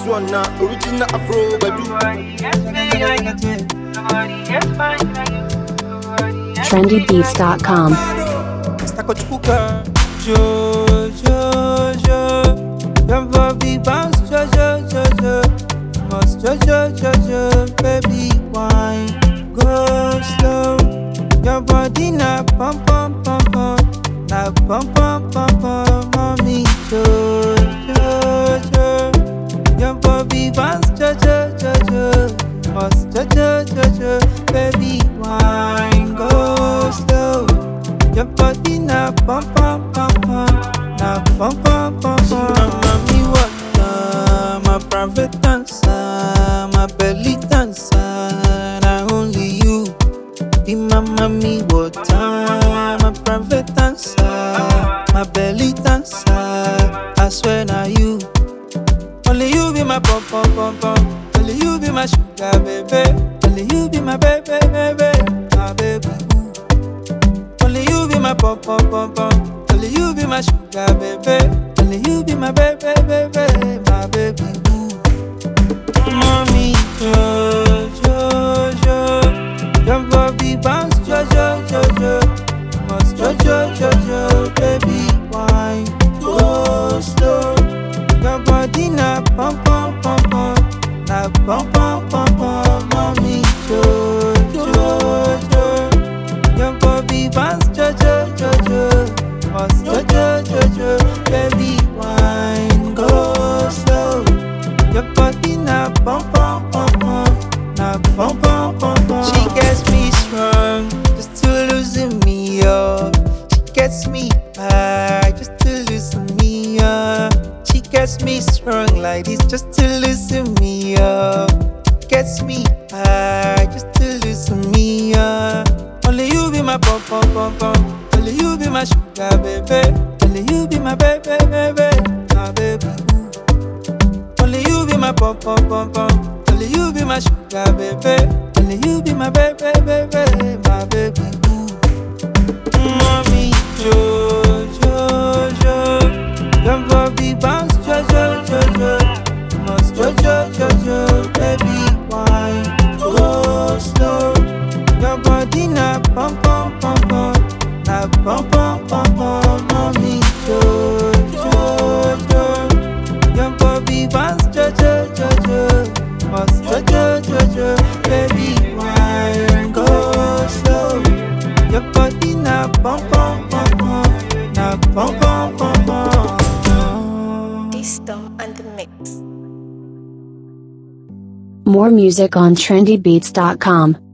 one na original Afro Badu. trendybeats.com. Stakochukuka Jo, jo, jo Your body bounce Jo, jo, jo, jo Must jo, jo, jo, jo Baby wine Go slow Your body na pum, pum, pum, pum Na pum, pum, pum, pum Mommy Jo, jo, jo Your body bounce Jo, jo, jo, jo Must jo, jo, jo, jo Baby wine Go slow your body na pum pum pum pum, na pum pum pum pum. Mami water, my private dancer, my belly dancer, na only you. Be my mami water, my private dancer, my belly dancer. I swear na you. Only you be my pum pum pum pum. Only you be my sugar baby. Only you be my baby baby, my baby. Ooh. Only you be my pom pom pom pom. Only you be my sugar baby. Only you be my baby baby, my baby boo. Mommy jo jo jo, your body bounce jo jo jo jo. Must jo jo jo jo, baby wine go slow. Your body na pom pom pom pom, na pom pom pom pom. Mommy jo jo jo. Your body bounce, jo jo jo jo, must jo jo jo jo, baby wine go slow. Your body na pum pum pum pum, na pum pum pum pum. She gets me strong, just to losing me up. She gets me high, just to losing me up. She gets me strong like this, just to loosen me up. Gets me high, just to loosen me up. Only you be my pom pom pom pom. Only you be my sugar baby. Only you be my baby baby, my baby. Ooh. Only you be my pom pom pom pom. Only you be my sugar baby. Only you be my baby baby, my baby. Ooh. Mommy jo jo jo, your body bounce jo jo jo jo. Must jo jo jo jo, baby wine go slow. Your body na pum pum pum pum, na pum pum pum pum. Mommy jo jo jo, your body bounce jo jo jo jo. Must jo jo jo jo, baby wine go slow. Your body na pum pum pum pum, na pum pum pum pum. Disto and the mix. More music on trendybeats.com.